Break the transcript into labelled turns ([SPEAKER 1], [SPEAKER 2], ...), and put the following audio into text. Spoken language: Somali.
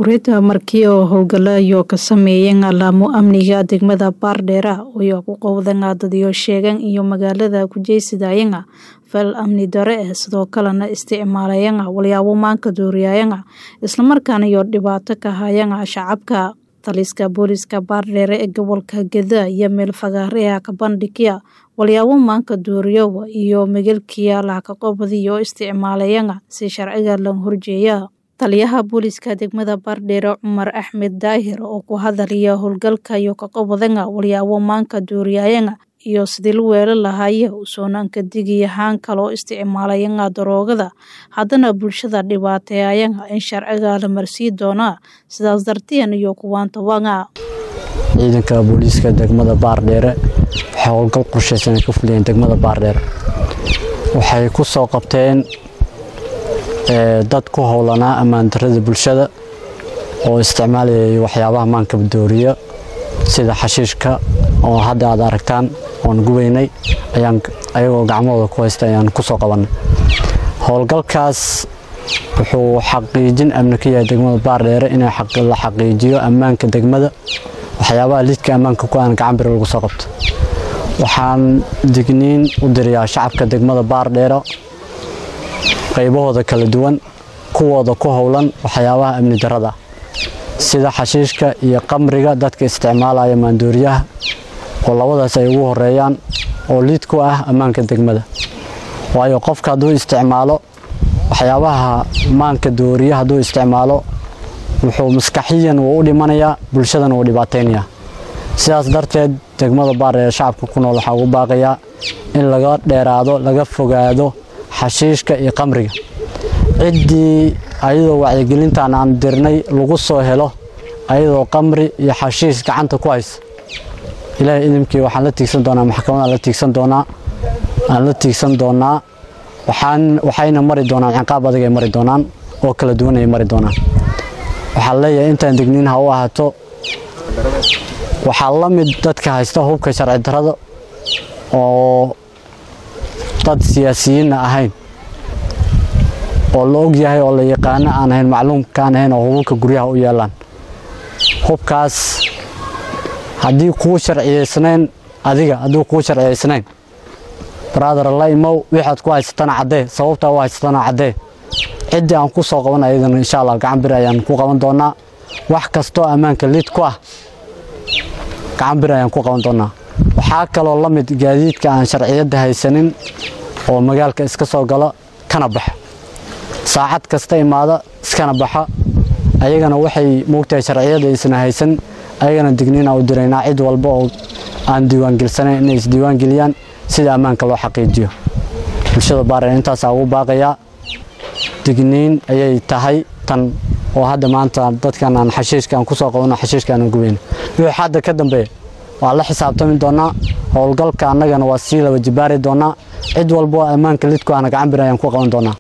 [SPEAKER 1] Kuuriyada markii oo howlgalayo ka sameeyeen alaamo amniga degmada Baardheera oo ku qowdan dadyo sheegan iyo magaalada ku jeesidayeen fal amni dare ah sidoo kalena isticmaalayeen walyaabo maanka dooriyayeen isla markaana iyo dhibaato ka hayeen shacabka taliska booliska Baardheere ee gobolka Gedo iyo meel fagaare ka bandhigaya walyaabo maanka dooriyo iyo magalkiya la ka qobadiyo isticmaalayeen si sharciga loo horjeeya taliyaha booliska degmada Baardheere Cumar Axmed Daahir oo ku hadalaya howlgalka iyo ka qobadanga walyaabo maanka dooriyayeen iyo sidii loo weerar lahaay usoonaan ka digayahaan kaloo isticmaalayeen daroogada haddana bulshada dhibaateeyeen in sharciga la marsii doona sidaas darteen iyo kuwaan tabanga
[SPEAKER 2] ciidanka booliiska degmada Baardheere waxay howlgal qorsheysan ka fuliyeen degmada Baardheere waxay ku soo qabteen dad ku howlanaa ammaan darrada bulshada oo isticmaalayay waxyaabaha maanka dooriya sida xashiishka oo hadda aad aragtaan oon gubaynay ayaan ayagoo gacmahooda ku haysta ayaan ku soo qabannay howlgalkaas wuxuu xaqiijin amni ka yahay degmada Baardheere in la xaqiijiyo ammaanka degmada waxyaabaha lidka ammaanka ku aan gacan bir lagu soo qabto waxaan digniin u dirayaa shacabka degmada Baardheere qaybahooda kala duwan kuwooda ku howlan waxyaabaha amni darrada sida xashiishka iyo qamriga dadka isticmaalaya maandooriyaha oo labadaas ay ugu horeeyaan oo liid ku ah ammaanka degmada waayo qofka hadduu isticmaalo waxyaabaha maanka dooriya hadduu isticmaalo wuxuu maskaxiyan wuu u dhimanayaa bulshadana wuu dhibaataynayaa sidaas darteed degmada Baardheere shacabka ku nool waxaa ugu baaqayaa in laga dheeraado laga fogaado xashiishka iyo qamriga ciddii ayadoo wacyigelintan aan dirnay lagu soo helo ayadoo qamri iyo xashiish gacanta ku haysa ilaahay idimkii waxaan la tiigsan doonaa maxkamadaan la tiigsan doonaa aan la tiigsan doonaa waxaan waxayna mari doonaan ciqaab adag ay mari doonaan oo kala duwan ay mari doonaan waxaan leeyahay intaan digniin ha u ahaato waxaa la mid dadka haysta hubka sharci darrada oo dad siyaasiyiinna ahayn oo la og yahay oo la yaqaano aan ahayn macluumka aan ahayn oo hubabka guryaha u yeelaan hubkaas haddii kuu sharciyeysnayn adiga haddii kuu sharciyeysnayn brother la imow waxaad ku haysatana caddee sababtaa u haysatana caddee ciddii aan ku soo qaban ayadana insha allah gacan bir ayaan ku qaban doonaa wax kastoo ammaanka lid ku ah gacan bir ayaan ku qaban doonaa waxaa kaloo la mid gaadiidka aan sharciyadda haysanin oo magaalka iska soo gala kana baxa saacad kasta imaada iskana baxa ayagana waxay moogtahay sharciyada aysan haysan ayagana digniina u diraynaa cid walba oo aan diiwaangelsanayn inay isdiiwaangeliyaan sida ammaanka loo xaqiijiyo bulshada Baardheere intaasaa ugu baaqayaa digniin ayay tahay tan oo hadda maanta dadkan aan xashiishka aan ku soo qabano xashiishka aan gubayno wixii hadda ka dambeeya waa la xisaabtami doonaa howlgalka annagana waa sii laba jibaari doonaa cid walba oo ammaanka lidku ahna gacan bir ayaan ku qaban doonaa